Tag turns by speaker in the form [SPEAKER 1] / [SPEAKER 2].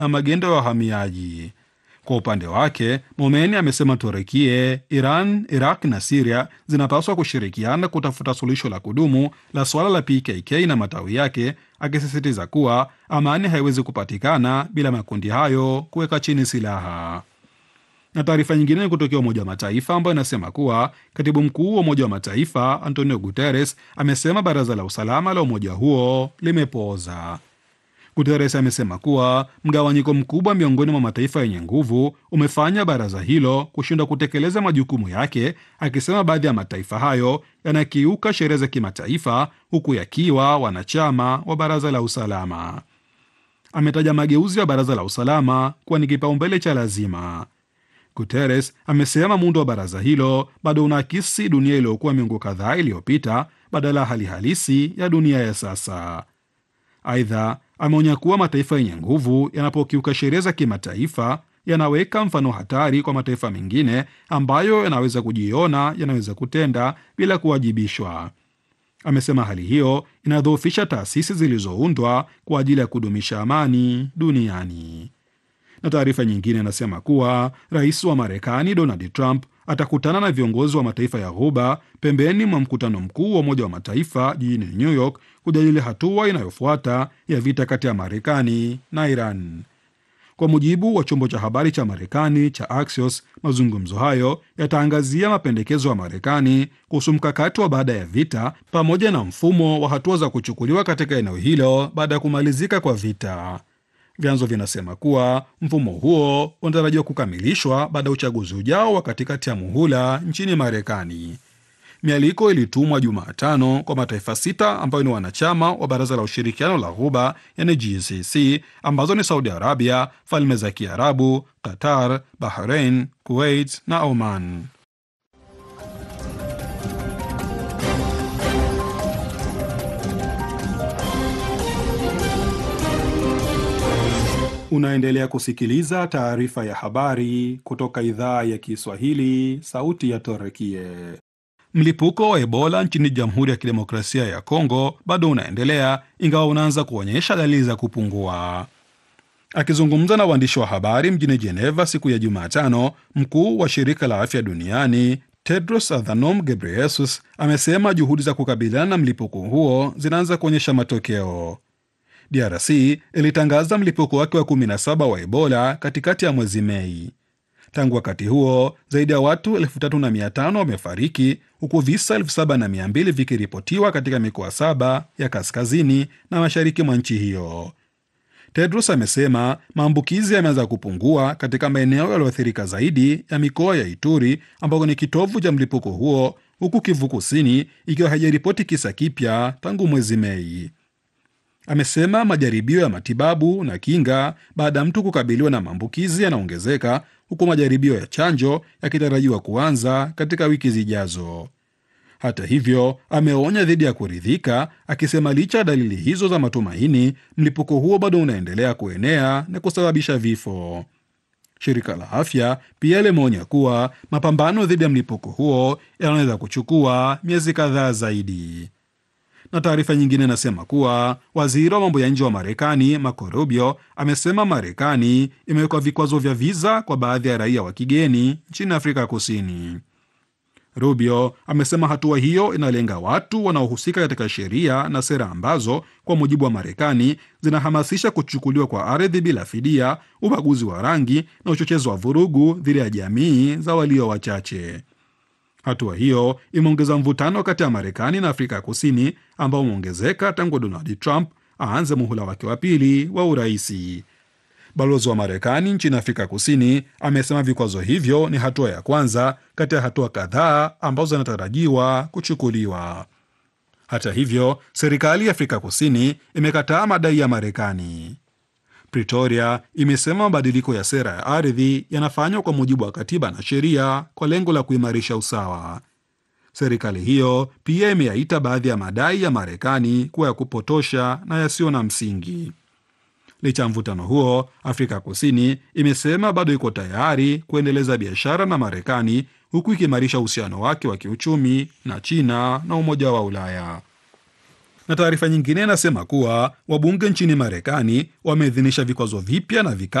[SPEAKER 1] na magendo ya wahamiaji. Kwa upande wake, Momeni amesema Turekie, Iran, Iraq na Siria zinapaswa kushirikiana kutafuta suluhisho la kudumu la suala la PKK na matawi yake, akisisitiza kuwa amani haiwezi kupatikana bila makundi hayo kuweka chini silaha. Na taarifa nyingine ni kutokea Umoja wa Mataifa ambayo inasema kuwa katibu mkuu wa Umoja wa Mataifa Antonio Guterres amesema baraza la usalama la umoja huo limepooza. Guterres amesema kuwa mgawanyiko mkubwa miongoni mwa mataifa yenye nguvu umefanya baraza hilo kushindwa kutekeleza majukumu yake, akisema baadhi ya mataifa hayo yanakiuka sheria za kimataifa huku yakiwa wanachama wa baraza la usalama. Ametaja mageuzi ya baraza la usalama kuwa ni kipaumbele cha lazima. Guterres amesema muundo wa baraza hilo bado unaakisi dunia iliyokuwa miongo kadhaa iliyopita badala ya hali halisi ya dunia ya sasa. Aidha, ameonya kuwa mataifa yenye nguvu yanapokiuka sheria za kimataifa yanaweka mfano hatari kwa mataifa mengine ambayo yanaweza kujiona yanaweza kutenda bila kuwajibishwa. Amesema hali hiyo inadhoofisha taasisi zilizoundwa kwa ajili ya kudumisha amani duniani. Na taarifa nyingine inasema kuwa rais wa Marekani Donald Trump atakutana na viongozi wa mataifa ya Ghuba pembeni mwa mkutano mkuu wa Umoja wa Mataifa jijini New York kujadili hatua inayofuata ya vita kati ya Marekani na Iran. Kwa mujibu wa chombo cha habari cha Marekani cha Axios, mazungumzo hayo yataangazia mapendekezo ya Marekani kuhusu mkakati wa baada ya vita pamoja na mfumo wa hatua za kuchukuliwa katika eneo hilo baada ya kumalizika kwa vita. Vyanzo vinasema kuwa mfumo huo unatarajiwa kukamilishwa baada ya uchaguzi ujao wa katikati ya muhula nchini Marekani. Mialiko ilitumwa Jumatano kwa mataifa sita ambayo ni wanachama wa Baraza la Ushirikiano la Ghuba, yani GCC, ambazo ni Saudi Arabia, Falme za Kiarabu, Qatar, Bahrain, Kuwait na Oman. Unaendelea kusikiliza taarifa ya habari kutoka idhaa ya Kiswahili, sauti ya Torekie. Mlipuko wa Ebola nchini Jamhuri ya Kidemokrasia ya Kongo bado unaendelea ingawa unaanza kuonyesha dalili za kupungua. Akizungumza na waandishi wa habari mjini Geneva siku ya Jumatano, mkuu wa shirika la afya duniani Tedros Adhanom Ghebreyesus amesema juhudi za kukabiliana na mlipuko huo zinaanza kuonyesha matokeo. DRC ilitangaza mlipuko wake wa 17 wa Ebola katikati ya mwezi Mei. Tangu wakati huo zaidi ya watu 3500 wamefariki huku visa 7200 vikiripotiwa katika mikoa saba ya kaskazini na mashariki mwa nchi hiyo. Tedros amesema maambukizi yameanza kupungua katika maeneo yaliyoathirika zaidi ya mikoa ya Ituri ambako ni kitovu cha mlipuko huo, huku Kivu Kusini ikiwa haijaripoti kisa kipya tangu mwezi Mei. Amesema majaribio ya matibabu na kinga baada ya mtu kukabiliwa na maambukizi yanaongezeka huku majaribio ya chanjo yakitarajiwa kuanza katika wiki zijazo. Hata hivyo, ameonya dhidi ya kuridhika, akisema licha ya dalili hizo za matumaini, mlipuko huo bado unaendelea kuenea na kusababisha vifo. Shirika la afya pia limeonya kuwa mapambano dhidi ya mlipuko huo yanaweza kuchukua miezi kadhaa zaidi na taarifa nyingine inasema kuwa waziri wa mambo ya nje wa Marekani Marco Rubio amesema Marekani imewekwa vikwazo vya viza kwa baadhi ya raia wa kigeni nchini Afrika Kusini. Rubio amesema hatua hiyo inalenga watu wanaohusika katika sheria na sera ambazo kwa mujibu wa Marekani zinahamasisha kuchukuliwa kwa ardhi bila fidia, ubaguzi wa rangi na uchochezi wa vurugu dhidi ya jamii za walio wachache. Hatua hiyo imeongeza mvutano kati ya Marekani na Afrika ya Kusini ambao umeongezeka tangu Donald Trump aanze muhula wake wa pili wa uraisi. Balozi wa Marekani nchini Afrika Kusini amesema vikwazo hivyo ni hatua ya kwanza kati ya hatua kadhaa ambazo zinatarajiwa kuchukuliwa. Hata hivyo, serikali ya Afrika Kusini imekataa madai ya Marekani. Pretoria imesema mabadiliko ya sera ya ardhi yanafanywa kwa mujibu wa katiba na sheria kwa lengo la kuimarisha usawa. Serikali hiyo pia imeyaita baadhi ya madai ya Marekani kuwa ya kupotosha na yasiyo na msingi. Licha ya mvutano huo, Afrika Kusini imesema bado iko tayari kuendeleza biashara na Marekani huku ikiimarisha uhusiano wake wa kiuchumi na China na Umoja wa Ulaya Na taarifa nyingine inasema kuwa wabunge nchini Marekani wameidhinisha vikwazo vipya na vikali